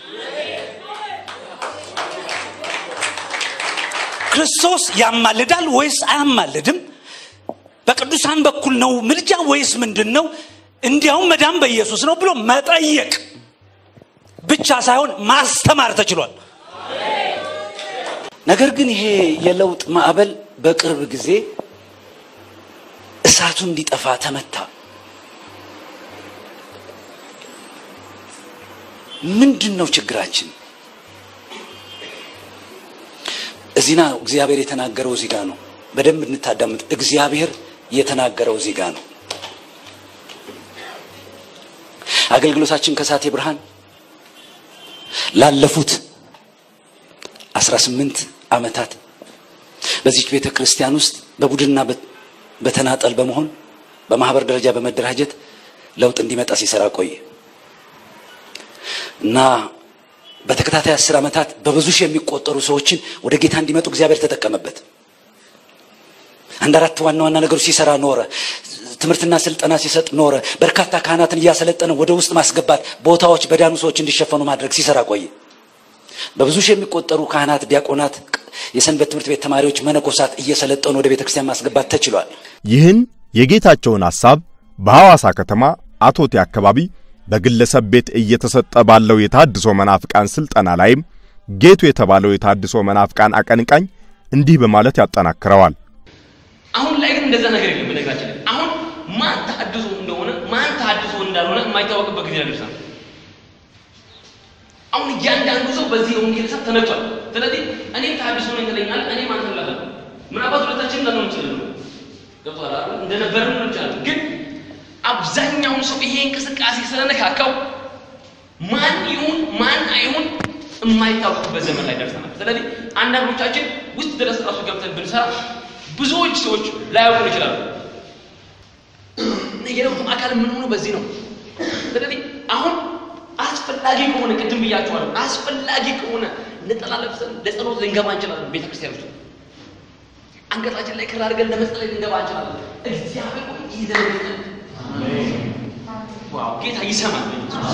ክርስቶስ ያማልዳል ወይስ አያማልድም? በቅዱሳን በኩል ነው ምልጃ ወይስ ምንድን ነው? እንዲያውም መዳን በኢየሱስ ነው ብሎ መጠየቅ ብቻ ሳይሆን ማስተማር ተችሏል። ነገር ግን ይሄ የለውጥ ማዕበል በቅርብ ጊዜ እሳቱ እንዲጠፋ ተመታ። ምንድን ነው ችግራችን? እዚህና እግዚአብሔር የተናገረው እዚህ ጋ ነው። በደንብ እንታዳምጥ። እግዚአብሔር የተናገረው እዚህ ጋ ነው። አገልግሎታችን ከሳቴ ብርሃን ላለፉት 18 ዓመታት በዚች ቤተ ክርስቲያን ውስጥ በቡድንና በተናጠል በመሆን በማህበር ደረጃ በመደራጀት ለውጥ እንዲመጣ ሲሰራ ቆየ እና በተከታታይ አስር ዓመታት በብዙ ሺህ የሚቆጠሩ ሰዎችን ወደ ጌታ እንዲመጡ እግዚአብሔር ተጠቀመበት። አንድ አራት ዋና ዋና ነገሮች ሲሰራ ኖረ። ትምህርትና ስልጠና ሲሰጥ ኖረ። በርካታ ካህናትን እያሰለጠነ ወደ ውስጥ ማስገባት፣ ቦታዎች በዳኑ ሰዎች እንዲሸፈኑ ማድረግ ሲሰራ ቆየ። በብዙ ሺህ የሚቆጠሩ ካህናት፣ ዲያቆናት፣ የሰንበት ትምህርት ቤት ተማሪዎች፣ መነኮሳት እየሰለጠኑ ወደ ቤተ ክርስቲያን ማስገባት ተችሏል። ይህን የጌታቸውን ሐሳብ በሐዋሳ ከተማ አቶቴ አካባቢ በግለሰብ ቤት እየተሰጠ ባለው የታድሶ መናፍቃን ስልጠና ላይም ጌቱ የተባለው የታድሶ መናፍቃን አቀንቃኝ እንዲህ በማለት ያጠናክረዋል። አሁን ላይ ግን እንደዛ ነገር የለም። በነገራችን ላይ አሁን ማን ተሐድሶ እንደሆነ ማን ተሐድሶ እንዳልሆነ የማይታወቅበት ጊዜ ደርሰናል። አሁን እያንዳንዱ ሰው በዚህ የወንጌል እሳት ተነክቷል። ስለዚህ እኔም ተሐድሶ ነኝ ትለኛለህ፣ እኔም አንተ ትላለህ። ምናልባት ሁለታችን እንዳንሆን እንችላለን። ገብቶሃል አይደል? እንደነበርን ሆነ እንችላለን። ግን አብዛኛውን ሰው ይሄ እንቅስቃሴ ስለነካካው ማን ይሁን ማን አይሁን የማይታወቅበት ዘመን ላይ ደርሰናል። ስለዚህ አንዳንዶቻችን ውስጥ ድረስ ራሱ ገብተን ብንሰራ ብዙዎች ሰዎች ላያውቁን ይችላሉ። የለውጡ አካል የምንሆነው በዚህ ነው። ስለዚህ አሁን አስፈላጊ ከሆነ ቅድም ብያቸዋለሁ፣ አስፈላጊ ከሆነ ነጠላ ለብሰን ለጸሎት ልንገባ እንችላለን። ቤተ ክርስቲያን ውስጥ አንገታችን ላይ ክር አድርገን ለመጸለይ ልንገባ እንችላለን። እግዚአብሔር ሆይ ይዘን ዋው ጌታ ይሰማል።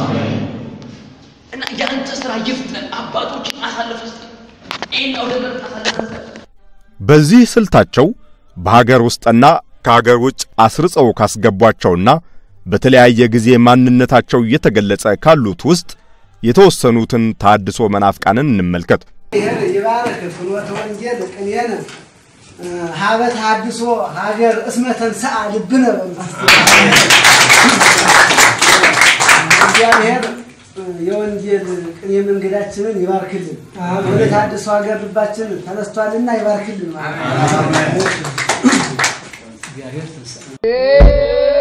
እና የአንተ ስራ ይፍጠን። አባቶችን አሳልፈ ስጠን። ይህን አውደ ምሕረት አሳልፈ ስጠን። በዚህ ስልታቸው በሀገር ውስጥና ከሀገር ውጭ አስርጸው ካስገቧቸውና በተለያየ ጊዜ ማንነታቸው እየተገለጸ ካሉት ውስጥ የተወሰኑትን ታድሶ መናፍቃንን እንመልከት። ይሄን ይባረክ ፍኖተ ወንጌል ቅኔነ ሀበ ተሐድሶ ሀገር እስመ ተንሥአ ልብነ በእንተ እግዚአብሔር የወንጌል ቅኔ መንገዳችንን ይባርክልን። ወደ ታድሶ ሀገር ልባችን ተነስቷልና ይባርክልን ማለት ነው። እግዚአብሔር ትንሣኤ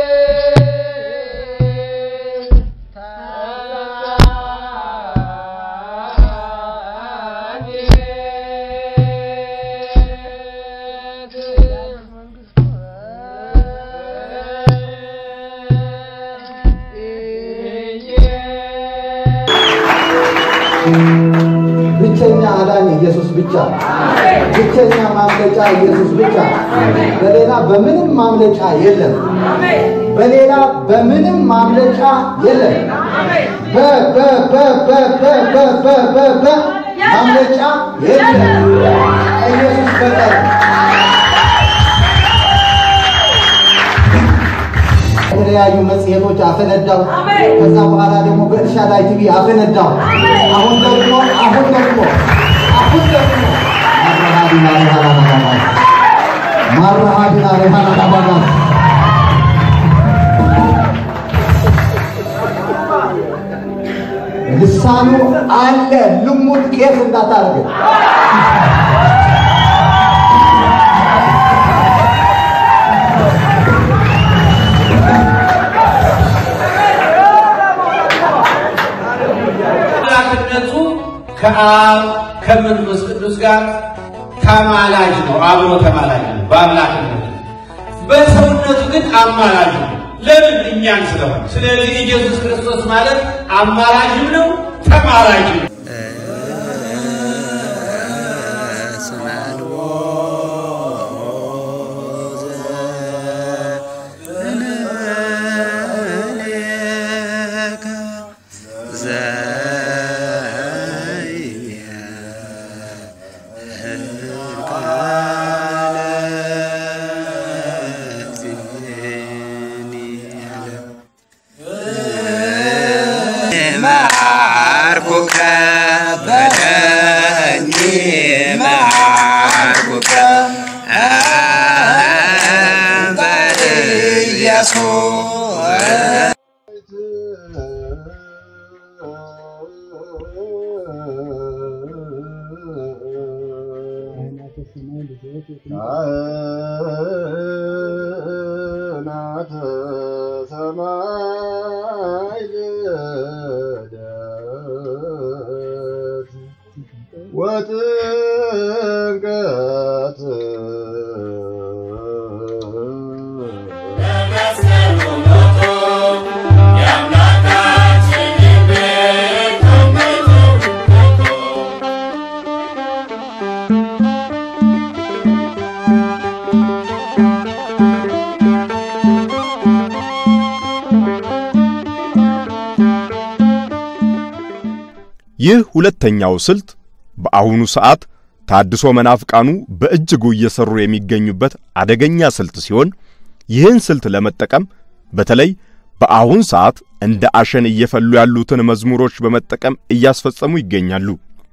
ብቸኛ አዳኝ ኢየሱስ ብቻ፣ ብቸኛ ማምለጫ ኢየሱስ ብቻ። በሌላ በምንም ማምለጫ የለም። በሌላ በምንም ማምለጫ የለም። በ በ በ በ በ በ በ በ በ ማምለጫ የለም ኢየሱስ በቀር። የተለያዩ መጽሔቶች አፈነዳው። ከዛ በኋላ ደግሞ በኤልሻዳይ ቲቪ አፈነዳው። አሁን ደግሞ አሁን ደግሞ አሁን ደግሞ ማረሃዲና ሬሃናናባጋስ ማረሃዲና ሬሃናናባጋስ ልሳኑ አለ ልሙት ቄስ እንዳታረግ አምላክነቱ ከአብ ከመንፈስ ቅዱስ ጋር ተማላጅ ነው። አብሮ ተማላጅ ነው በአምላክነቱ። በሰውነቱ ግን አማላጅ ነው። ለምን? እኛን ስለሆነ። ስለዚህ ኢየሱስ ክርስቶስ ማለት አማላጅም ነው ተማላጅም ነው። ማርኩከ በደኒ ማርኩከ በኢየሱስ ካህናተ ሰማይ ልደት ወጥምቀት ይህ ሁለተኛው ስልት በአሁኑ ሰዓት ታድሶ መናፍቃኑ በእጅጉ እየሰሩ የሚገኙበት አደገኛ ስልት ሲሆን ይህን ስልት ለመጠቀም በተለይ በአሁን ሰዓት እንደ አሸን እየፈሉ ያሉትን መዝሙሮች በመጠቀም እያስፈጸሙ ይገኛሉ።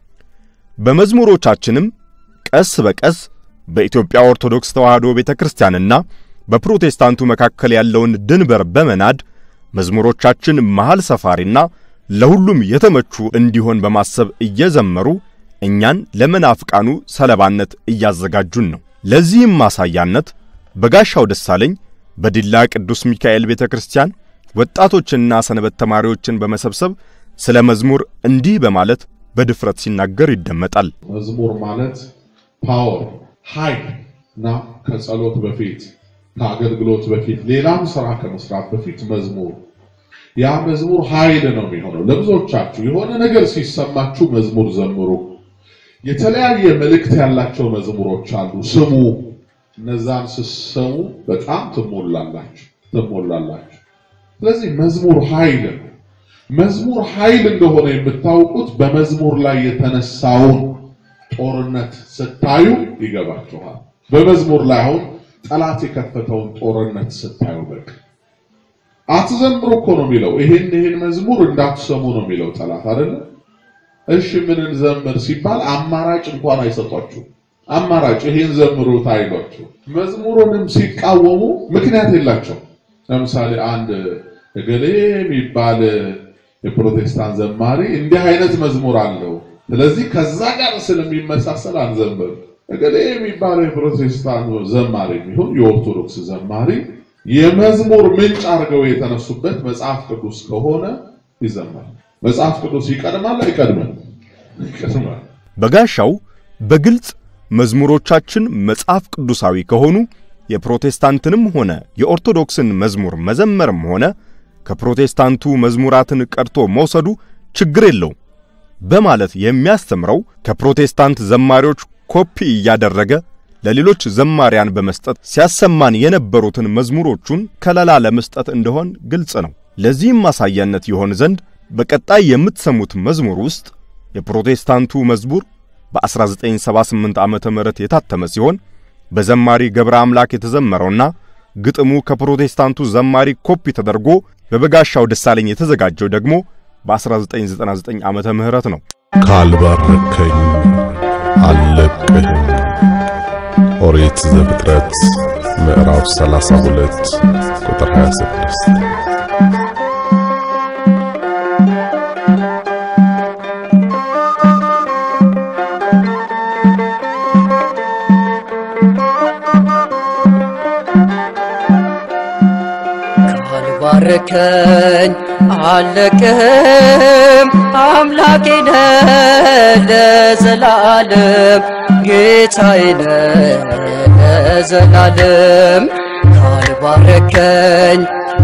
በመዝሙሮቻችንም ቀስ በቀስ በኢትዮጵያ ኦርቶዶክስ ተዋሕዶ ቤተክርስቲያንና በፕሮቴስታንቱ መካከል ያለውን ድንበር በመናድ መዝሙሮቻችን መሃል ሰፋሪና ለሁሉም የተመቹ እንዲሆን በማሰብ እየዘመሩ እኛን ለመናፍቃኑ ሰለባነት እያዘጋጁን ነው። ለዚህም ማሳያነት በጋሻው ደሳለኝ በዲላ ቅዱስ ሚካኤል ቤተ ክርስቲያን ወጣቶችንና ሰንበት ተማሪዎችን በመሰብሰብ ስለ መዝሙር እንዲህ በማለት በድፍረት ሲናገር ይደመጣል። መዝሙር ማለት ፓወር ኃይል እና ከጸሎት በፊት ከአገልግሎት በፊት ሌላም ስራ ከመስራት በፊት መዝሙር ያ መዝሙር ኃይል ነው የሚሆነው። ለብዙዎቻችሁ የሆነ ነገር ሲሰማችሁ መዝሙር ዘምሩ። የተለያየ መልእክት ያላቸው መዝሙሮች አሉ፣ ስሙ። እነዛን ስትሰሙ በጣም ትሞላላችሁ ትሞላላችሁ። ስለዚህ መዝሙር ኃይል ነው። መዝሙር ኃይል እንደሆነ የምታውቁት በመዝሙር ላይ የተነሳውን ጦርነት ስታዩ ይገባችኋል። በመዝሙር ላይ አሁን ጠላት የከፈተውን ጦርነት ስታዩ በቃ አትዘምሩ እኮ ነው የሚለው። ይሄን ይሄን መዝሙር እንዳትሰሙ ነው የሚለው ጠላት አይደለ? እሺ ምን እንዘምር ሲባል አማራጭ እንኳን አይሰጧችሁ። አማራጭ ይሄን ዘምሩት አይሏችሁ። መዝሙሩንም ሲቃወሙ ምክንያት የላቸው። ለምሳሌ አንድ እገሌ የሚባል የፕሮቴስታንት ዘማሪ እንዲህ አይነት መዝሙር አለው። ስለዚህ ከዛ ጋር ስለሚመሳሰል አንዘምር። እገሌ የሚባለው የፕሮቴስታንት ዘማሪ የሚሆን የኦርቶዶክስ ዘማሪ የመዝሙር ምንጭ አድርገው የተነሱበት መጽሐፍ ቅዱስ ከሆነ ይዘመራል። መጽሐፍ ቅዱስ ይቀድማል አይቀድምም? ይቀድማል። በጋሻው በግልጽ መዝሙሮቻችን መጽሐፍ ቅዱሳዊ ከሆኑ የፕሮቴስታንትንም ሆነ የኦርቶዶክስን መዝሙር መዘመርም ሆነ ከፕሮቴስታንቱ መዝሙራትን ቀድቶ መውሰዱ ችግር የለው በማለት የሚያስተምረው ከፕሮቴስታንት ዘማሪዎች ኮፒ እያደረገ ለሌሎች ዘማሪያን በመስጠት ሲያሰማን የነበሩትን መዝሙሮቹን ከለላ ለመስጠት እንደሆን ግልጽ ነው። ለዚህም ማሳያነት ይሆን ዘንድ በቀጣይ የምትሰሙት መዝሙር ውስጥ የፕሮቴስታንቱ መዝሙር በ1978 ዓመተ ምህረት የታተመ ሲሆን በዘማሪ ገብረ አምላክ የተዘመረውና ግጥሙ ከፕሮቴስታንቱ ዘማሪ ኮፒ ተደርጎ በበጋሻው ደሳለኝ የተዘጋጀው ደግሞ በ1999 ዓመተ ምህረት ነው። ካልባረከኝ አልለቅህም። ኦሪት ዘፍጥረት ምዕራፍ 32 ቁጥር 26 ካልባረከኝ አለቅህም አምላኬ ነህ ለዘላለም ጌታዬ ነህ ለዘላለም ካልባረከኝ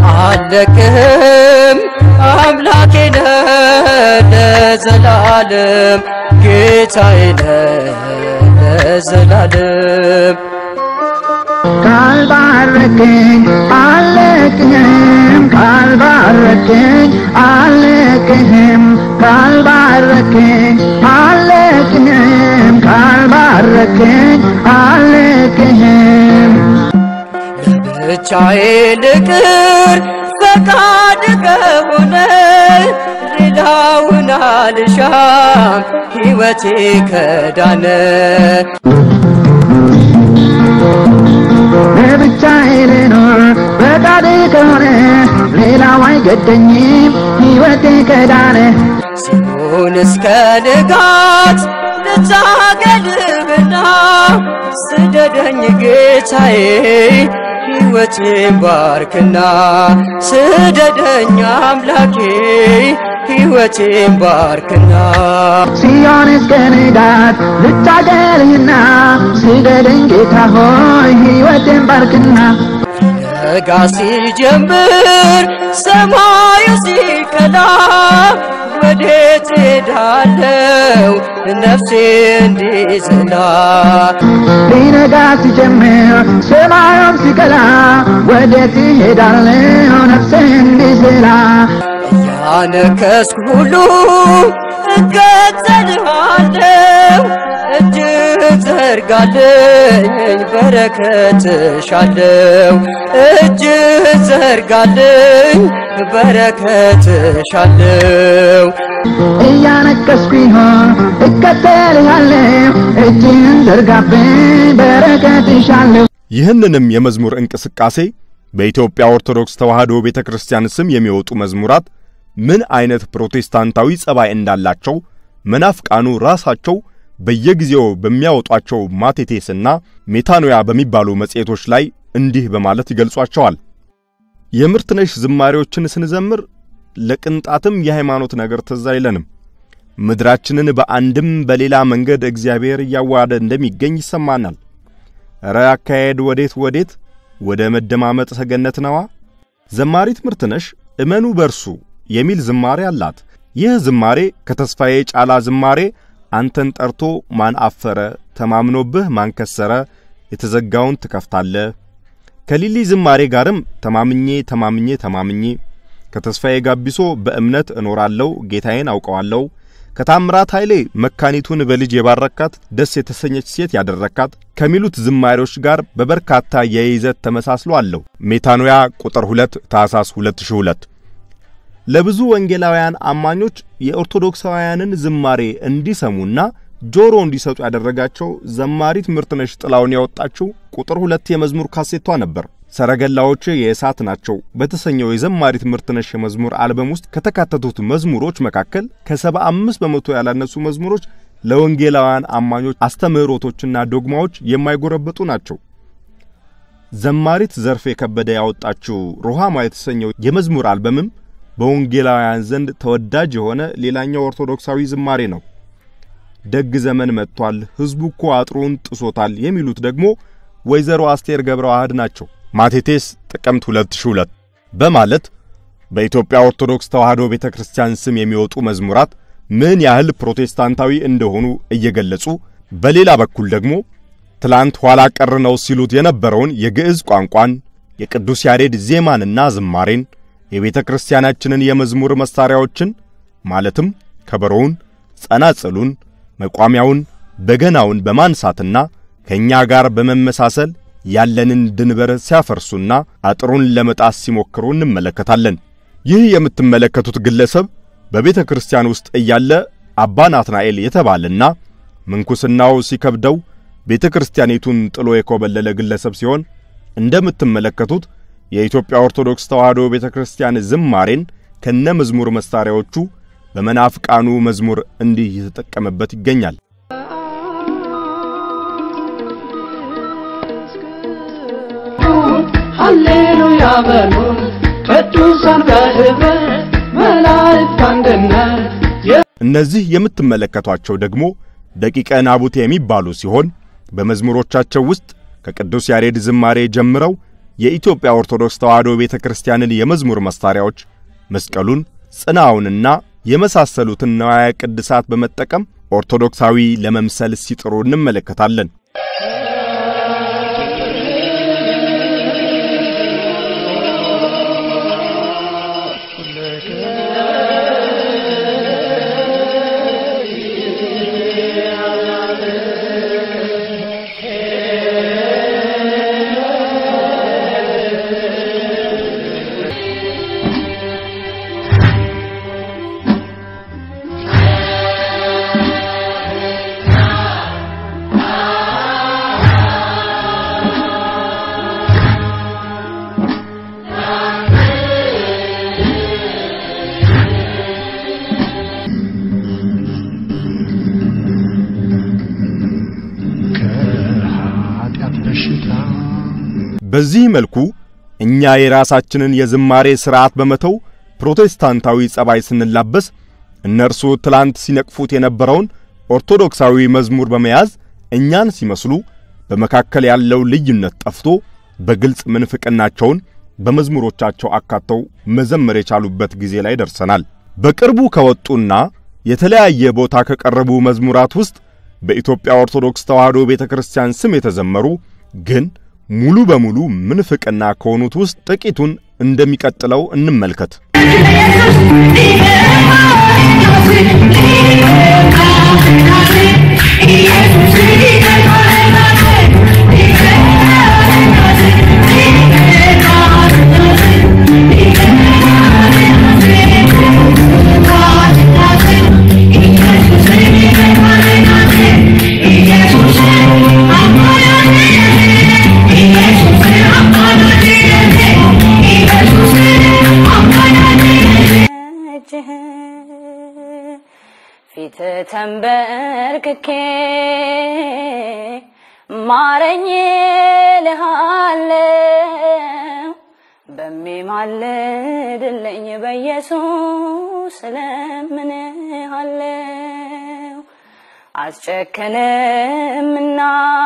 አለቅህም አምላኬ ነህ ለዘላለም ጌታዬ ነህ ለዘላለም ካልባረከኝ አለቅህም ካልባረከኝ አለቅህም ካልባረከኝ አለቅህም ካልባረከኝ አለቅህም ብቻዬ ልቅር ፈቃድ ከሆነ ሌላውን አልሻም ሕይወቴ ከዳነ ለብቻዬ ልኖር ፈቃድ ከሆነ ሌላው አይገደኝም ሕይወቴ ከዳነ ሲሆን እስከ ንጋት ልታገልብና ስደደኝ ጌታዬ ሕይወቴን ባርክና ስደደኝ አምላኬ ሕይወቴን ባርክና ሲሆን እስከ ንጋት ልታገልህና ስደደኝ ጌታ ሆይ ሕይወቴን ባርክና ነጋ ሲጀምር ሰማዩ ሲቀላ ወዴት ሄዳለው ነፍሴ እንዲዝላ ሊነጋ ሲጀምር ሰማዩም ሲቀላ ወዴት እሄዳለሁ ነፍሴ እንዲዝላ እያነከስኩ ሁሉ እከተልሃለሁ እጅህ ዘርጋልኝ በረከትሻለሁ እጅህ ዘርጋልኝ በረከትሻለሁ እያነከስኩ ይሆን እከተልሃለሁ እጅህን ዘርጋብኝ በረከትሻለሁ ይህንንም የመዝሙር እንቅስቃሴ በኢትዮጵያ ኦርቶዶክስ ተዋሕዶ ቤተ ክርስቲያን ስም የሚወጡ መዝሙራት ምን አይነት ፕሮቴስታንታዊ ጸባይ እንዳላቸው መናፍቃኑ ራሳቸው በየጊዜው በሚያወጧቸው ማቴቴስና ሜታኖያ በሚባሉ መጽሔቶች ላይ እንዲህ በማለት ይገልጿቸዋል። የምርትነሽ ዝማሬዎችን ስንዘምር ለቅንጣትም የሃይማኖት ነገር ትዝ አይለንም። ምድራችንን በአንድም በሌላ መንገድ እግዚአብሔር እያዋሃደ እንደሚገኝ ይሰማናል። እረ አካሄድ ወዴት ወዴት ወደ መደማመጥ ሰገነት ነዋ። ዘማሪት ምርትነሽ እመኑ በርሱ የሚል ዝማሬ አላት። ይህ ዝማሬ ከተስፋዬ ጫላ ዝማሬ አንተን ጠርቶ ማን አፈረ፣ ተማምኖብህ ማን ከሰረ፣ የተዘጋውን ትከፍታለህ ከሊሊ ዝማሬ ጋርም ተማምኜ ተማምኜ ተማምኜ ከተስፋዬ ጋቢሶ በእምነት እኖራለሁ ጌታዬን አውቀዋለሁ ከታምራት ኃይሌ መካኒቱን በልጅ የባረካት ደስ የተሰኘች ሴት ያደረካት ከሚሉት ዝማሬዎች ጋር በበርካታ የይዘት ተመሳስሎ አለው። ሜታኖያ ቁጥር 2 ታኅሳስ 2002 ለብዙ ወንጌላውያን አማኞች የኦርቶዶክሳውያንን ዝማሬ እንዲሰሙና ጆሮ እንዲሰጡ ያደረጋቸው ዘማሪት ምርትነሽ ጥላውን ያወጣችው ቁጥር ሁለት የመዝሙር ካሴቷ ነበር። ሰረገላዎች የእሳት ናቸው በተሰኘው የዘማሪ ትምህርትነሽ የመዝሙር አልበም ውስጥ ከተካተቱት መዝሙሮች መካከል ከሰባ አምስት በመቶ ያላነሱ መዝሙሮች ለወንጌላውያን አማኞች አስተምህሮቶችና ዶግማዎች የማይጎረበጡ ናቸው። ዘማሪት ዘርፌ ከበደ ያወጣችው ሩሃማ የተሰኘው የመዝሙር አልበምም በወንጌላውያን ዘንድ ተወዳጅ የሆነ ሌላኛው ኦርቶዶክሳዊ ዝማሬ ነው። ደግ ዘመን መጥቷል፣ ሕዝቡ እኮ አጥሩን ጥሶታል የሚሉት ደግሞ ወይዘሮ አስቴር ገብረ ዋህድ ናቸው። ማቴቴስ ጥቅምት 2002 በማለት በኢትዮጵያ ኦርቶዶክስ ተዋሕዶ ቤተ ክርስቲያን ስም የሚወጡ መዝሙራት ምን ያህል ፕሮቴስታንታዊ እንደሆኑ እየገለጹ በሌላ በኩል ደግሞ ትላንት ኋላ ቀር ነው ሲሉት የነበረውን የግዕዝ ቋንቋን የቅዱስ ያሬድ ዜማንና ዝማሬን የቤተ ክርስቲያናችንን የመዝሙር መሳሪያዎችን ማለትም ከበሮውን፣ ጸናጽሉን፣ መቋሚያውን፣ በገናውን በማንሳትና ከእኛ ጋር በመመሳሰል ያለንን ድንበር ሲያፈርሱና አጥሩን ለመጣስ ሲሞክሩ እንመለከታለን። ይህ የምትመለከቱት ግለሰብ በቤተ ክርስቲያን ውስጥ እያለ አባ ናትናኤል የተባለና ምንኩስናው ሲከብደው ቤተ ክርስቲያኒቱን ጥሎ የኮበለለ ግለሰብ ሲሆን እንደምትመለከቱት የኢትዮጵያ ኦርቶዶክስ ተዋሕዶ ቤተ ክርስቲያን ዝማሬን ከነ መዝሙር መሳሪያዎቹ በመናፍቃኑ መዝሙር እንዲህ እየተጠቀመበት ይገኛል። ሃሌሉያ በሉ ቅዱሳን በህብረት መላእክት አንድነት እነዚህ የምትመለከቷቸው ደግሞ ደቂቀ ናቡቴ የሚባሉ ሲሆን በመዝሙሮቻቸው ውስጥ ከቅዱስ ያሬድ ዝማሬ ጀምረው የኢትዮጵያ ኦርቶዶክስ ተዋሕዶ ቤተ ክርስቲያንን የመዝሙር መሳሪያዎች መስቀሉን፣ ጽናውንና የመሳሰሉትን ነዋያ ቅድሳት በመጠቀም ኦርቶዶክሳዊ ለመምሰል ሲጥሩ እንመለከታለን። በዚህ መልኩ እኛ የራሳችንን የዝማሬ ሥርዓት በመተው ፕሮቴስታንታዊ ጸባይ ስንላበስ እነርሱ ትላንት ሲነቅፉት የነበረውን ኦርቶዶክሳዊ መዝሙር በመያዝ እኛን ሲመስሉ በመካከል ያለው ልዩነት ጠፍቶ በግልጽ ምንፍቅናቸውን በመዝሙሮቻቸው አካተው መዘመር የቻሉበት ጊዜ ላይ ደርሰናል። በቅርቡ ከወጡና የተለያየ ቦታ ከቀረቡ መዝሙራት ውስጥ በኢትዮጵያ ኦርቶዶክስ ተዋሕዶ ቤተ ክርስቲያን ስም የተዘመሩ ግን ሙሉ በሙሉ ምንፍቅና ከሆኑት ውስጥ ጥቂቱን እንደሚቀጥለው እንመልከት። ፊት ተንበርክኬ ማረኝ ልሃለው በሚማልድልኝ በኢየሱስ እለምንሃለው አስጨከንምና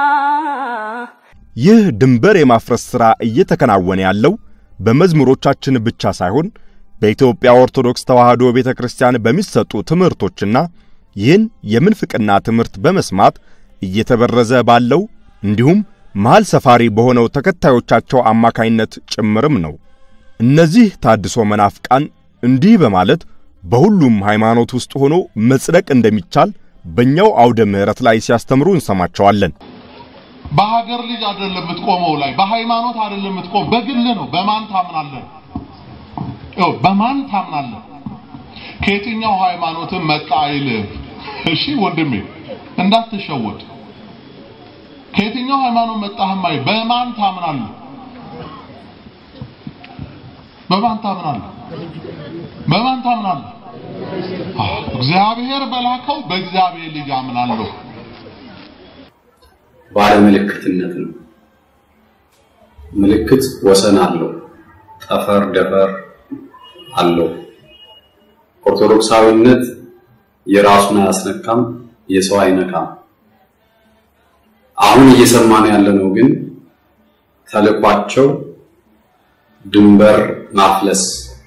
ይህ ድንበር የማፍረስ ሥራ እየተከናወነ ያለው በመዝሙሮቻችን ብቻ ሳይሆን በኢትዮጵያ ኦርቶዶክስ ተዋሕዶ ቤተ ክርስቲያን በሚሰጡ ትምህርቶችና ይህን የምንፍቅና ትምህርት በመስማት እየተበረዘ ባለው እንዲሁም መሃል ሰፋሪ በሆነው ተከታዮቻቸው አማካይነት ጭምርም ነው። እነዚህ ታድሶ መናፍቃን እንዲህ በማለት በሁሉም ሃይማኖት ውስጥ ሆኖ መጽደቅ እንደሚቻል በእኛው አውደ ምሕረት ላይ ሲያስተምሩ እንሰማቸዋለን። በሀገር ልጅ አይደለም የምትቆመው ላይ በሃይማኖት አይደለም የምትቆም በግል ነው። በማን ታምናለህ? ያው በማን ታምናለህ? ከየትኛው ሃይማኖትን መጣ አይልም። እሺ ወንድሜ እንዳትሸወድ። ከየትኛው ሃይማኖት መጣህም አይ በማን ታምናለህ? በማን ታምናለህ? በማን ታምናለህ? አዎ፣ እግዚአብሔር በላከው በእግዚአብሔር ልጅ አምናለሁ። ባለምልክትነት ነው። ምልክት ወሰን አለው፣ ጠፈር ደፈር አለው። ኦርቶዶክሳዊነት የራሱን አያስነካም፣ የሰው አይነካም። አሁን እየሰማን ያለነው ግን ተልኳቸው ድንበር ማፍለስ፣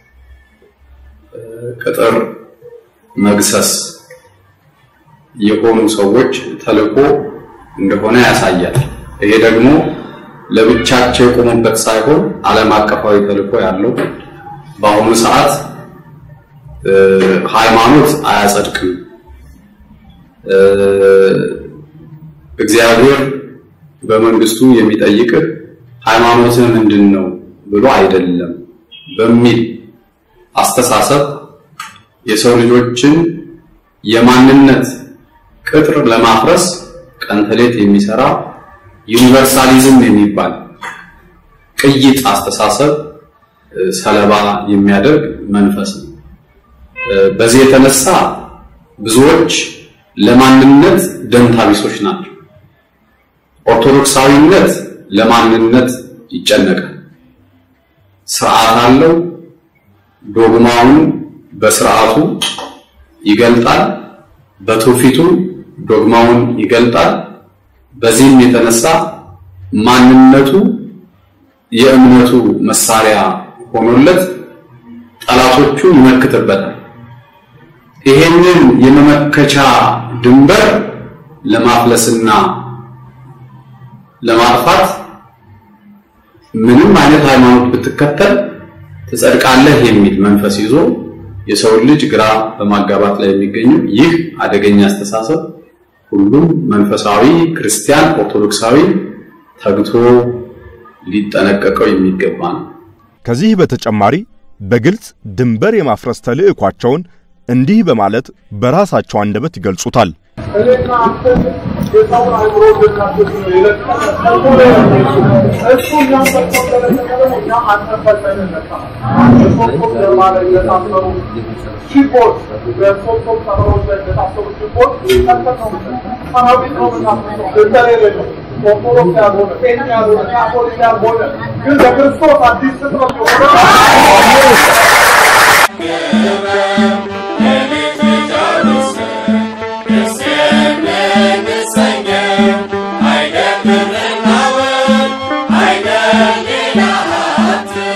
ቅጥር መግሰስ የሆኑ ሰዎች ተልኮ እንደሆነ ያሳያል። ይሄ ደግሞ ለብቻቸው የቆሙበት ሳይሆን ዓለም አቀፋዊ ተልኮ ያለው በአሁኑ ሰዓት ሃይማኖት አያጸድቅም፣ እግዚአብሔር በመንግስቱ የሚጠይቅህ ሃይማኖትህ ምንድን ነው ብሎ አይደለም በሚል አስተሳሰብ የሰው ልጆችን የማንነት ቅጥር ለማፍረስ ቀን ተሌት የሚሰራ ዩኒቨርሳሊዝም የሚባል ቅይጥ አስተሳሰብ ሰለባ የሚያደርግ መንፈስ ነው። በዚህ የተነሳ ብዙዎች ለማንነት ደንታ ቢሶች ናቸው። ኦርቶዶክሳዊነት ለማንነት ይጨነቃል። ስርዓት አለው። ዶግማውን በስርዓቱ ይገልጣል፣ በትውፊቱ ዶግማውን ይገልጣል። በዚህም የተነሳ ማንነቱ የእምነቱ መሳሪያ ሆኖለት ጠላቶቹን ይመክትበታል። ይሄንን የመመከቻ ድንበር ለማፍለስና ለማጥፋት ምንም አይነት ሃይማኖት ብትከተል ትጸድቃለህ የሚል መንፈስ ይዞ የሰውን ልጅ ግራ በማጋባት ላይ የሚገኙ ይህ አደገኛ አስተሳሰብ ሁሉም መንፈሳዊ ክርስቲያን ኦርቶዶክሳዊ ተግቶ ሊጠነቀቀው የሚገባ ነው። ከዚህ በተጨማሪ በግልጽ ድንበር የማፍረስ ተልዕኳቸውን እንዲህ በማለት በራሳቸው አንደበት ይገልጹታል። እኔና አንተ የሰውን አእምሮ ልናስብ ነው የለቀቀው። እሱ እኛም በተፈጠረ ተቀበለ እኛም አንተን ፈተን ነካ በሶስቱም ደማ ላይ የታሰሩ ሺፖች በሶስቱም ሰፈሮች ላይ የታሰሩ ሺፖች ቀጥታ ሰራዊት ነው የምናስበው ገንዘብ የሌለው ኦርቶዶክስ ያልሆነ ጴንጤ ያልሆነ ካቶሊክ ያልሆነ ግን በክርስቶስ አዲስ ፍጥረት I